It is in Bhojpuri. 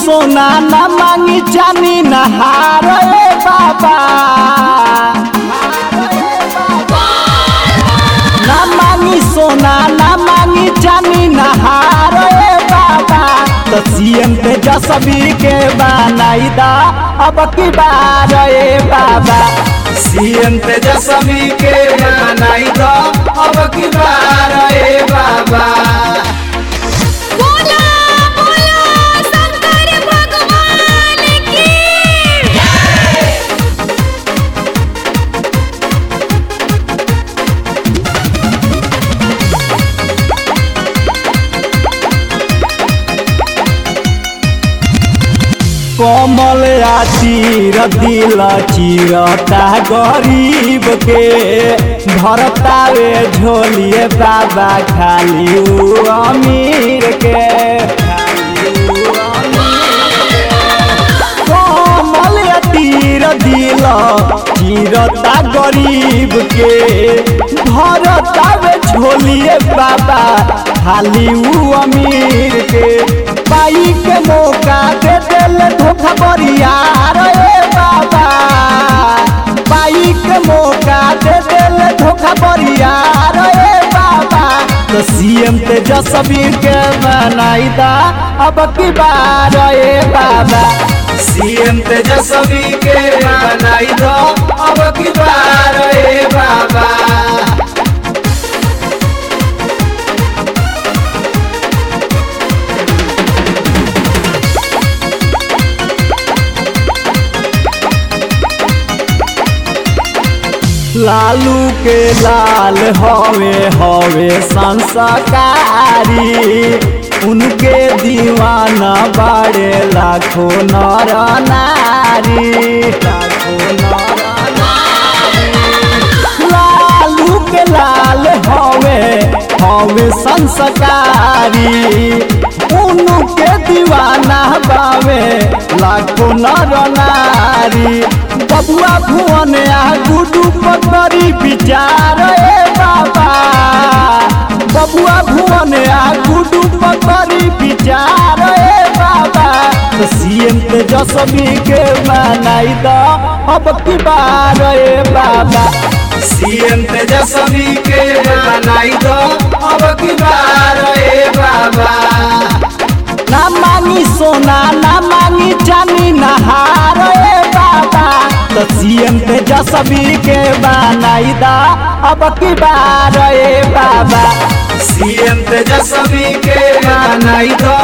सोना न मांगी चानी नहार ए बाबा न मांगी सोना न मांगी चानी नहार ए बाबा तो सीएम तेजस्वी के बनाई दा अब की बार ए बाबा सीएम तेजस्वी के बनाई दा अब की बार ए बाबा बोला बोला शंकर भगवान की कमल आ चीर दिल चीरता गरीब के भरतावे झोलिए बाबा खाली उ अमीर के खाली उ अमीर के। कमल आ तीर दिल चीरता गरीब के भरतावे झोलिए बाबा खाली उ अमीर के पाई के मौका दे दिल धोखा बरियार ए बाबा पाई के मौका दे दिल धोखा बरियार ए बाबा तो सीएम तेजस्वी के बनाई दा अब की बार ए बाबा सीएम तेजस्वी के बनाई दो अब की बार ए बाबा लालू के लाल हवे हवे संस्कारी उनके दीवाना बाड़े लाखों नर नारी लाखों नर लालू के लाल हवे हवे संस्कारी उनके दीवाना बावे लाखों नर नारी बबुआ भुवन आ गुडू पकड़ी विचार ए बाबा बबुआ भुवन आ गुडू पकड़ी विचार ए बाबा तो सीएम तेजस्वी के मनाई दो अब की बार ए बाबा सीएम तेजस्वी के बनाई दो अब की बार ए बाबा ना मांगी सोना ना मांगी चानी नहार ए बाबा तो सीएम तेजस्वी के बनाई दा अब की बार ए बाबा सीएम तेजस्वी के बनाई दो